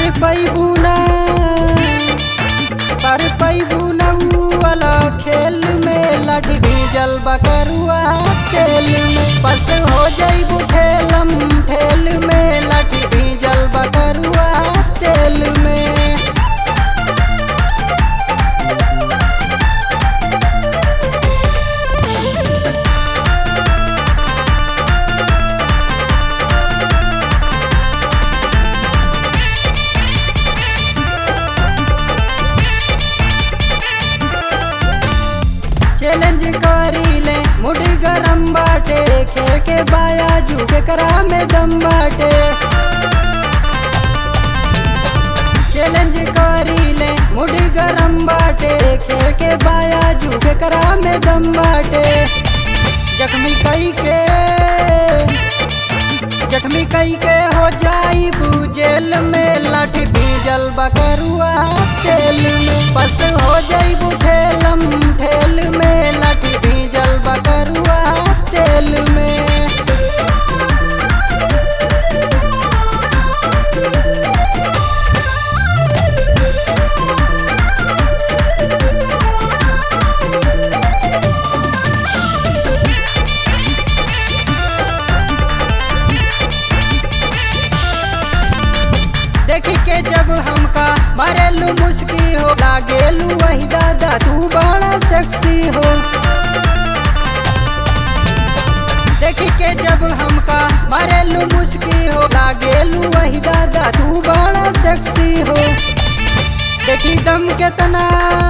पर पैबू ना पर पैबू ना ऊ वाला खेल में लट भीजल बकरुआ तेल में पस हो जइबू ठेलम ठेल में लट भीजल बकरुआ तेल में चैलेंज करी ले मुड़ी गरम बाटे खेल के बाया झुके करा में दम बाटे चैलेंज करी ले मुड़ी गरम बाटे खेल के बाया झुके करा में दम बाटे जख्मी कई के जख्मी कई के हो जाई जेल में लाठी भीजल बकरुआ तेल में बस हो जाई ठेलम ठेल में लाठी भीजल बकरुआ तेल में देखी के जब हमका मरेलू मुस्की हो लागेलू वही दादा तू बड़ा सेक्सी हो देखी के जब हमका मरेलू मुस्की हो लागेलू वही दादा तू बड़ा सेक्सी हो देखी दम केतना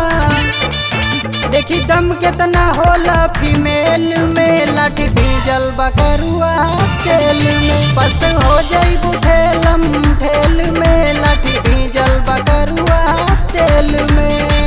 देखी दम केतना होला फीमेल में लाठी भीजल बकरुआ तेल में बस हो जइबू ठेलम ठेल में लाठी भीजल बकरुआ तेल में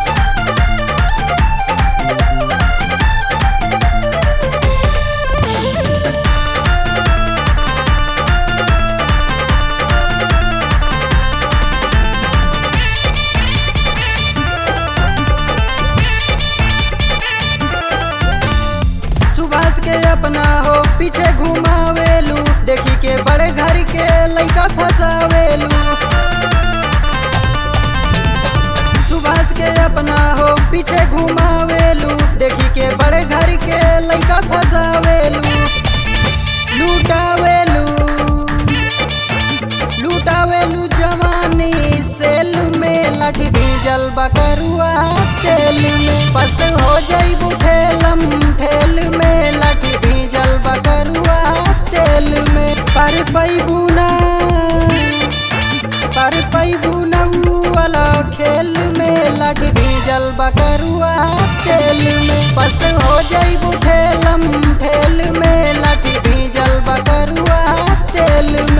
सुभाष के अपना हो पीछे घुमावेलू देखी के बड़े घर के लइका फसावेलू सुभाष के अपना हो पीछे घुमावेलू देखी के बड़े घर के लइका फसावेलू लूटावेलू लूटावेलू जवानी सेल में लाठी भीजल बकरुआ तेल में बस हो जइबू ठेलम ठेल में लाठी भीजल बकरुआ तेल में पर पैबू ना पर पैबू ना ऊ वाला खेल में लाठी भीजल बकरुआ तेल में बस हो जइबू ठेलम ठेल में लाठी भीजल बकरुआ तेल में